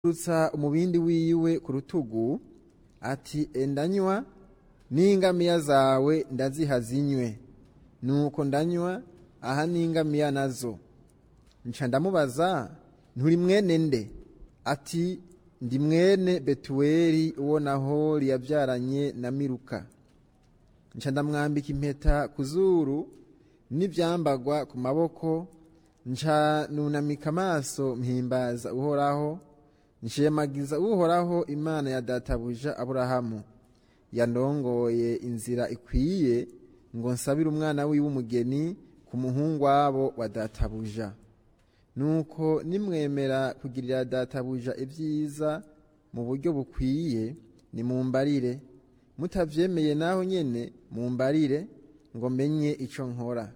rutsa umubindi wiwe ku rutugu ati endanywa n'ingamiya zawe ndaziha zinywe nuko ndanywa aha n'ingamiya nazo nca ndamubaza nturi mwene nde ati ndi mwene betuweli uwo nahori yabyaranye na miruka nca ndamwambika impeta ku zuru n'ibyambagwa ku maboko nca nunamika amaso mpimbaza uhoraho nshemagiza uhoraho imana ya databuja aburahamu yandongoye inzira ikwiye ngo nsabire umwana wiwe umugeni ku muhungu wabo wa databuja nuko nimwemera kugirira databuja ibyiza mu buryo bukwiye nimumbarire mutavyemeye naho nyene mumbarire ngo menye ico nkora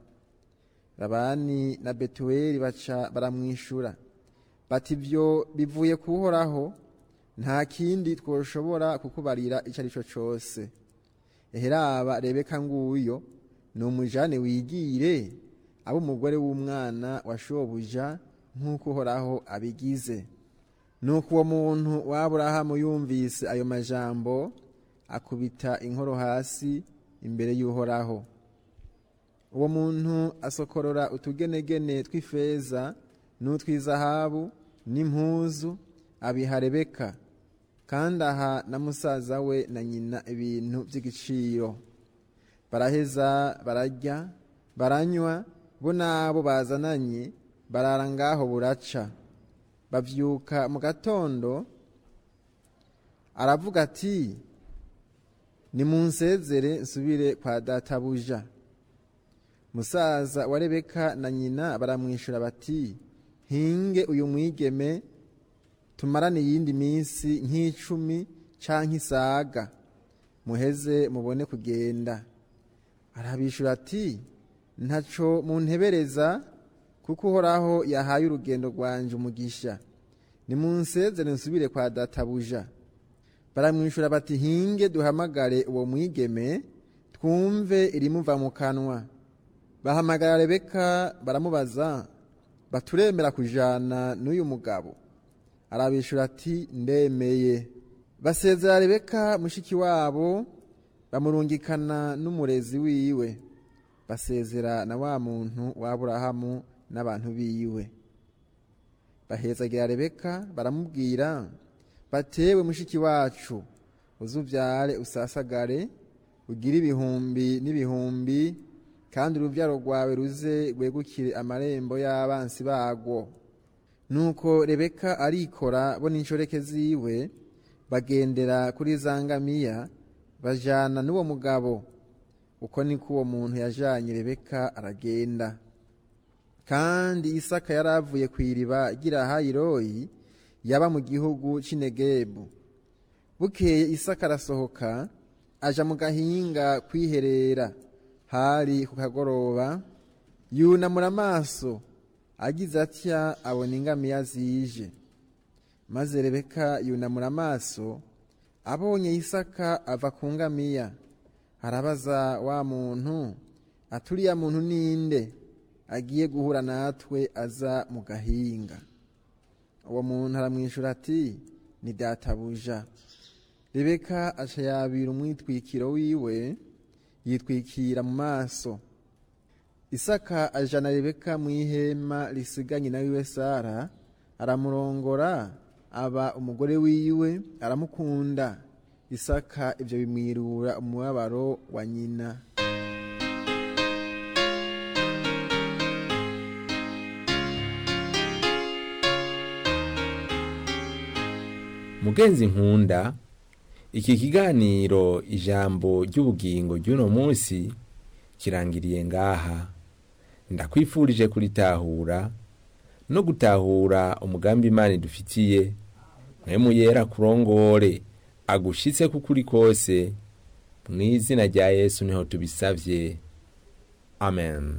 labani na betuweli baca baramwishura bati ibyo bivuye kuhoraho nta kindi twoshobora kukubarira icyo ari cyo cyose eheraba rebeka nguyo ni umujane wigire aba umugore w'umwana wa shobuja nk'uko uhoraho abigize nuko uwo muntu w'aburahamu yumvise ayo majambo akubita inkoro hasi imbere y'uhoraho uwo muntu asokorora utugenegene tw'ifeza n'utw'izahabu n'impuzu abiha rebeka kandi aha na musaza we na nyina ibintu by'igiciro baraheza bararya baranywa bo n'abo bazananye barara ngaho buraca bavyuka mu gatondo aravuga ati nimunsezere nsubire kwa databuja musaza wa rebeka na nyina baramwishura bati hinge uyu mwigeme tumarane iyindi minsi nk'icumi canke isaga muheze mubone kugenda arabishura ati ntaco muntebereza kuko uhoraho yahaye urugendo rwanje umugisha nimunsezere nsubire kwa databuja baramwishura bati hinge duhamagare uwo mwigeme twumve irimuva mu kanwa bahamagara rebeka baramubaza baturemera kujana n'uyu mugabo arabishura ati ndemeye basezera rebeka mushiki wabo bamurungikana n'umurezi wiwe basezera na wa muntu w'aburahamu n'abantu biwe bahezagira rebeka baramubwira batewe mushiki wacu uzubyare usasagare ugire ibihumbi n'ibihumbi kandi urubyaro rwawe ruze rwegukire amarembo y'abansi bagwo nuko rebeka arikora bo n'inshoreke ziwe bagendera kuri za ngamiya bajana n'uwo mugabo uko niko uwo muntu yajanye rebeka aragenda kandi isaka yari avuye ku iriba ry'irahayiroyi yaba mu gihugu cy'inegebu bukeye isaka arasohoka aja mu gahinga kwiherera hari ku kagoroba yunamura amaso agize atya abona ingamiya zije maze rebeka yunamura amaso abonye isaka ava ku ngamiya arabaza wa muntu aturiya muntu ninde agiye guhura natwe aza mu gahinga uwo muntu aramwishyura ati ni databuja rebeka aca yabira umwitwikiro wiwe yitwikira mu maso isaka ajana rebeka mu ihema risiganye na wiwe sara aramurongora aba umugore wiwe aramukunda isaka ibyo bimwirura umubabaro wa nyina mugenzi nkunda iki kiganiro ijambo ry'ubugingo ry'uno munsi kirangiriye ngaha ndakwifurije kuritahura no gutahura umugambi imana idufitiye mwemu yera kurongore agushitse kukuri kose mu izina rya yesu niho tubisavye amen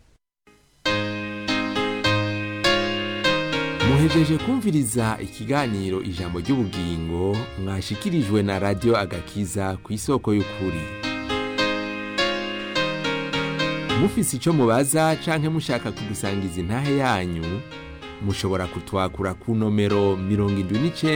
muhejeje kumviriza ikiganiro ijambo ry'ubugingo mwashikirijwe na radiyo agakiza ku isoko y'ukuri mufise icyo mubaza canke mushaka kudusangiza intahe yanyu mushobora kutwakura ku nomero mirongo indwi n'icenda